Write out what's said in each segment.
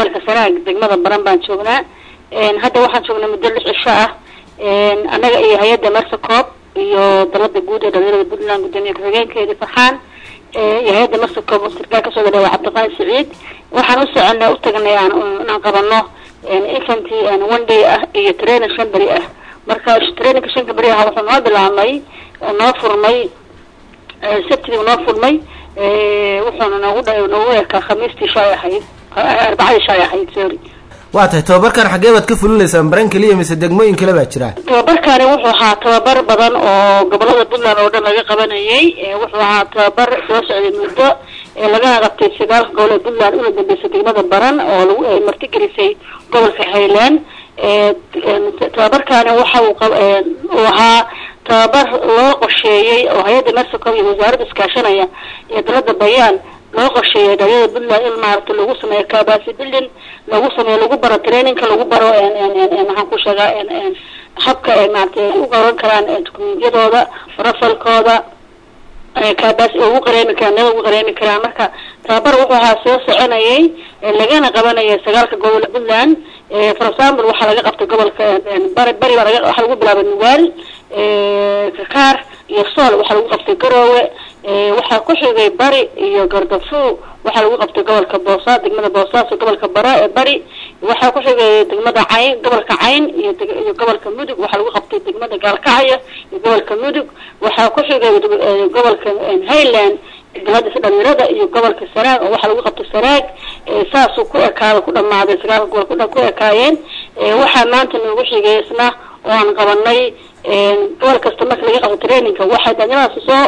gobolka sanaag degmada baran baan joognaa hadda waxaan joognaa muddo lix cisho ah annaga iyo hay-adda mersacoob iyo dalada guud ee dhalinyarada puntland gudoomiye ku-xigeenkeedii farxaan iyo hay-adda mersacoob sarkaal kasoo gadhawa cabdiqaani siciid waxaan u soconaa u tagnay aan inaan qabano infanty one day ah iyo training shan beri ah marka traininka shanka beri ah wuxuu noo bilaabmay oo noo furmay sabtidii noo furmay wuxuuna noogu noogu ekaa khamiistii shalay ahayd arbacadii shalay ahayd sorry waa tahay tababarkan xaggee baad ka fulinaysaan baran keliya mise degmooyin kale baa jira tababarkani wuxuu ahaa tababar badan oo gobolada puntland oo dhan laga qabanayay wuxuu ahaa tababar soo socday muddo lagana qabtay sagaalka gobol ee puntland una dambeysay degmada baran oo lagu martigelisay gobolka highland tababarkani waxa uu uu ahaa tababar loo qorsheeyey oo hay-adda mersacom iyo wasaaradda iskaashanaya iyo dalada bayaan loo qorsheeyay dhalinyarada puntland in maaragta lagu sameeyo kabasi building lagu sameeyo lagu baro trainingka lagu baro maxaan ku sheegaa habka ay maaragtay u qoran karaan dukumentiyadooda rafalkooda kabasi ugu qareemi karaan nada ugu qareemi karaan marka tababar wuxuu ahaa soo soconayay lagana qabanaya sagaalka gobol puntland for example waxaa laga qabtay gobolka bari bari baa laga waxaa lagu bilaabay nugaal kakaar iyo sool waxaa lagu qabtay garoowe waxaa ku xigay bari iyo gardafu waxaa lagu qabtay gobolka boosa degmada boosaaso gobolka bara ee bari waxaa ku xigay degmada cayn gobolka cayn iyo iyo gobolka mudug waxaa lagu qabtay degmada gaalkacyo iyo gobolka mudug waxaa ku xigay gobolka highland daladiisa dhalinyarada iyo gobolka sanaag oo waxaa lagu qabtay sanaag saasuu ku ekaada ku dhamaaday sagaalka gobol kudhan ku ekaayeen waxaa maanta noogu xigay isna oo aan qabanay gobol kasta marka laga qabto trainingka waxay dhalinyaradaas soo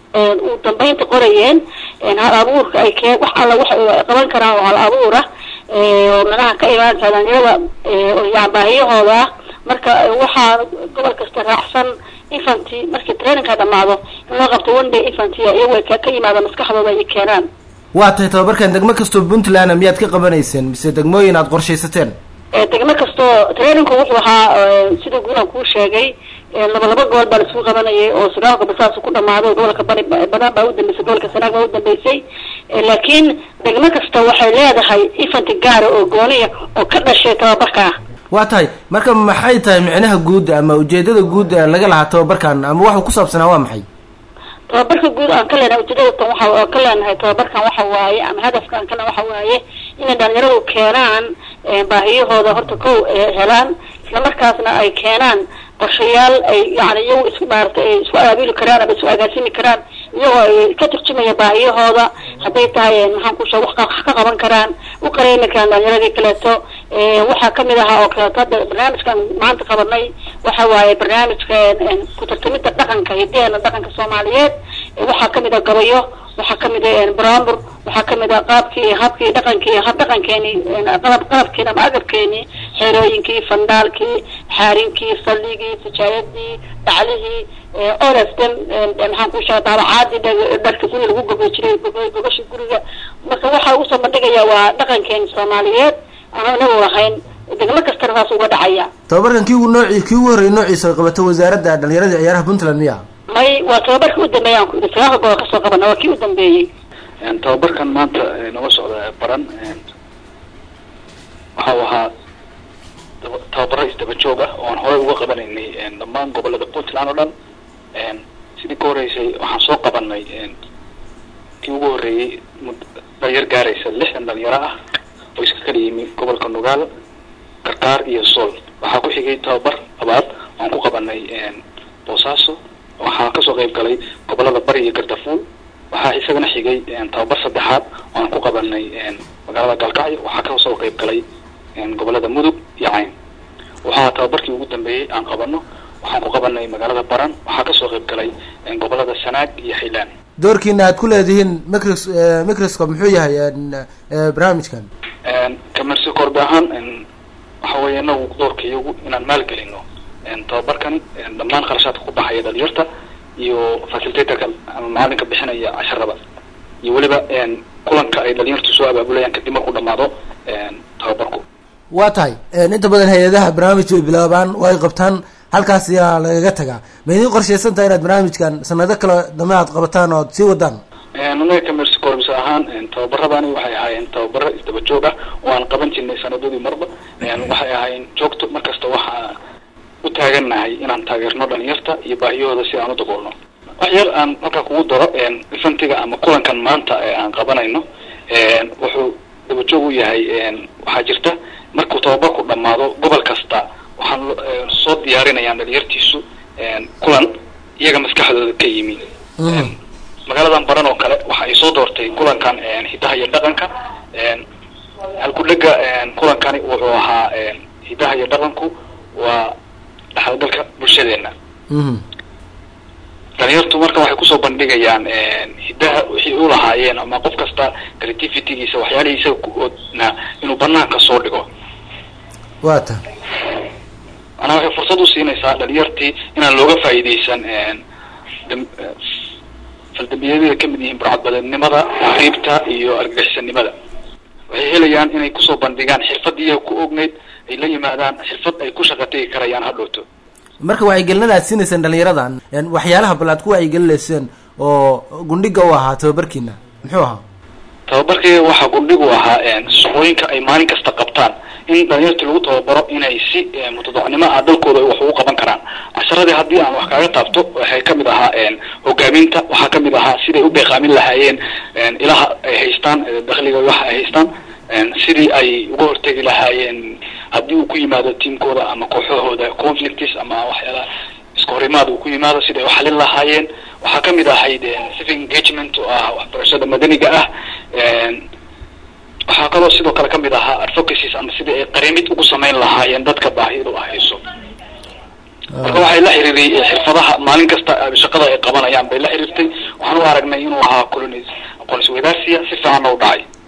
u dambeynta qorayeen hal abuurka ay kee wax alla wax qaban karaan oo hal abuur ah oo manaha ka imaanaysa dhalinyarada yan baahiyahooda ah marka waxaa gobol kasta raacsan infanty markii trainingka dhamaado in loo qabto one day infanty iyago ay ka yimaada maskaxdooda ay keenaan waa tahay tababarkan degmo kastoo puntland miyaad ka qabanayseen mise degmooyin aad qorshaysateen degmo kastoo trainingku wuxuu ahaa sida guulaan kuu sheegay laba laba gobol baa laisku qabanayay oo sagaalka basaas ku dhamaaday gobolka bari badan baa udambeysay gobolka sanaag baa udambeysay laakiin degmo kasta waxay leedahay infanty gaara oo gooniya oo ka dhashay tababarkaa waa tahay marka maxay tahay micnaha guud ama ujeedada guud laga lahaa tababarkan ama waxuu ku saabsanaa waa maxay tababarka guud aan ka leenahay ujeedadatan waxa ka leenahay tababarkan waxa waaye ama hadafka aan kale waxa waaye inay dhalinyaradu keenaan baahiyahooda horta kow helaan islamarkaasna ay keenaan qorshayaal ay yani iyagu isku maaragtay ay isku abaabuli karaan ama isku agaasimi karaan iyagoo ay ka turjumaya baahiyahooda hadday tahay maxaan ku sheeg wax ka qaban karaan u qareemi karaan dhalinyaradii kaleeto waxaa kamid ahaa oo kaleeto hadda barnaamijkan maanta qabanay waxa waaye barnaamijka ku tartamida dhaqanka hidaheena dhaqanka soomaaliyeed waxaa kamid ah gabayo waxaa kamid ah brambur waxaa kamid ah qaabkii habkii dhaqankii hab dhaqankeeni qalab qalabkeeni ama agabkeeni xerooyinkii fandaalkii xaarinkii salligii sijaayadii dhaclihii olastem maxaan ku sheega daabacaadii dharka guriga lagu gogo jiray gogashi guriga marka waxaa ugu soo bandhigaya waa dhaqankeeni soomaaliyeed aan inagu lahayn degmo kastana saas uga dhacaya tababarkan kii ugu nooci kii ugu horreeyay noociisa ay qabato wasaaradda dhalinyarada ciyaaraha puntland miya may waa tababarkii u dambeeyay aan ku yidhi sagaalka gobol kasoo qabana waa kii u dambeeyey tababarkan maanta naga socda baran waxa uu ahaa tababaro isdaba joog ah oo aan horey uga qabanaynay dhammaan gobolada puntland oo dhan sidii ka horeysay waxaan soo qabanay kii ugu horreeyey dhalinyar gaaraysa lixdan dhalinyaro ah oo iska kala yimi gobolka nugaal karkaar iyo sool waxaa ku xigay tababar labaad aan ku qabanay boosaaso waxaa kasoo qayb galay gobolada bari iyo gardafuul waxaa isagana xigay tababar saddexaad oo aan ku qabanay magaalada gaalkacyo waxaa kasoo qayb galay gobolada mudug iyo cayn waxaa tababarkii ugu dambeeyey aan qabano waxaan ku qabanay magaalada baran waxaa kasoo qayb galay gobolada sanaag iyo highland doorkiina aad ku leedihiin micros microscope muxuu yahay barnaamijkan kamersi korbe ahaan waxa weeye inagu doorka iyagu inaan maalgelino tababarkani dhammaan kharashaadka ku baxaya dhalinyarta iyo facilitatorka ama macalinka bixinaya casharada iyo weliba kulanka ay dhalinyartu soo abaabulayaan kadib markuu dhamaado tababarku waa tahay inta badan hay-adaha barnaamij way bilaabaan oo ay qabtaan halkaas ayaa lagaga tagaa ma idiin qorshaysan tahay inaad barnaamijkan sanado kale dambe aad qabataan oo ad sii wadaan anaga kamersi corps ahaan ahaan tababaradani waxay ahaayeen tababaro isdaba joog ah oo aan qaban jirnay sanadadii marba waxay ahaayeen joogto markasta waxaa u taagannahay inaan taageerno dhalinyarta iyo baahiyahooda si aan u daboolno wax yar aan markaa kugu daro ifantiga ama kulankan maanta ee aan qabanayno wuxuu dabajoog u yahay waxaa jirta markuu tababarku dhamaado gobol kasta waxaan soo diyaarinayaan dhalinyartiisu kulan iyaga maskaxdooda ka yimi magaaladan baran oo kale waxa ay soo doortay kulankan hidaha iyo dhaqanka halkudhega kulankani wuxuu ahaa hidaha iyo dhaqanku waa dhaxalgalka bulshadeena dhalinyartu marka waxay kusoo bandhigayaan hidaha wixii u lahaayeen ama qof kasta creativitygiisa waxyaalihii isaga ku-oodna inuu banaanka soo dhigo wa ta manaa waxay fursad usiinaysaa dhalinyartii inaan looga faa'iidaysan faldambiyadada kamid yihiin burcadbadeednimada riibta iyo argagixisanimada waxay helayaan inay kusoo bandhigaan xirfadii iyaga ku ogneyd ay la yimaadaan xirfad ay ku shaqa tegi karayaan hadhowto marka wacyigelinada aad siinayseen dhalinyaradan waxyaalaha bal aad ku wacyigelinayseen oo gundhiga u ahaa tababarkiina muxuu ahaa tababarkii waxaa gundhigu ahaa shaqooyinka ay maalin kasta qabtaan in dhalinyartii lagu tababaro inay si mutadacnimo ah dalkooda wax ugu qaban karaan casharadii haddii aan wax kaaga taabto waxay kamid ahaa hogaaminta waxaa kamid ahaa siday u beeqaamin lahaayeen ilaha ay haystaan dakliga waxa ay haystaan sidii ay uga hortegi lahaayeen haddii uu ku yimaado tiamkooda ama kooxahooda conflicts ama waxyaala iska horimaad uu ku yimaado siday uxalin lahaayeen waxaa kamid ahayd civic engagement oo ah waxbarashada madaniga ah waxaa kaloo sidoo kale kamid ahaa advocacies ama sidii ay qarimid ugu samayn lahaayeen dadka baahidu ahayso marka waxay la xiriiray xirfadaha maalin kasta shaqada ay qabanayaan bay la xiriirtay waxaan u aragnay inuu ahaa colon aqoon isweydaarsiya si fiicanna u dhacay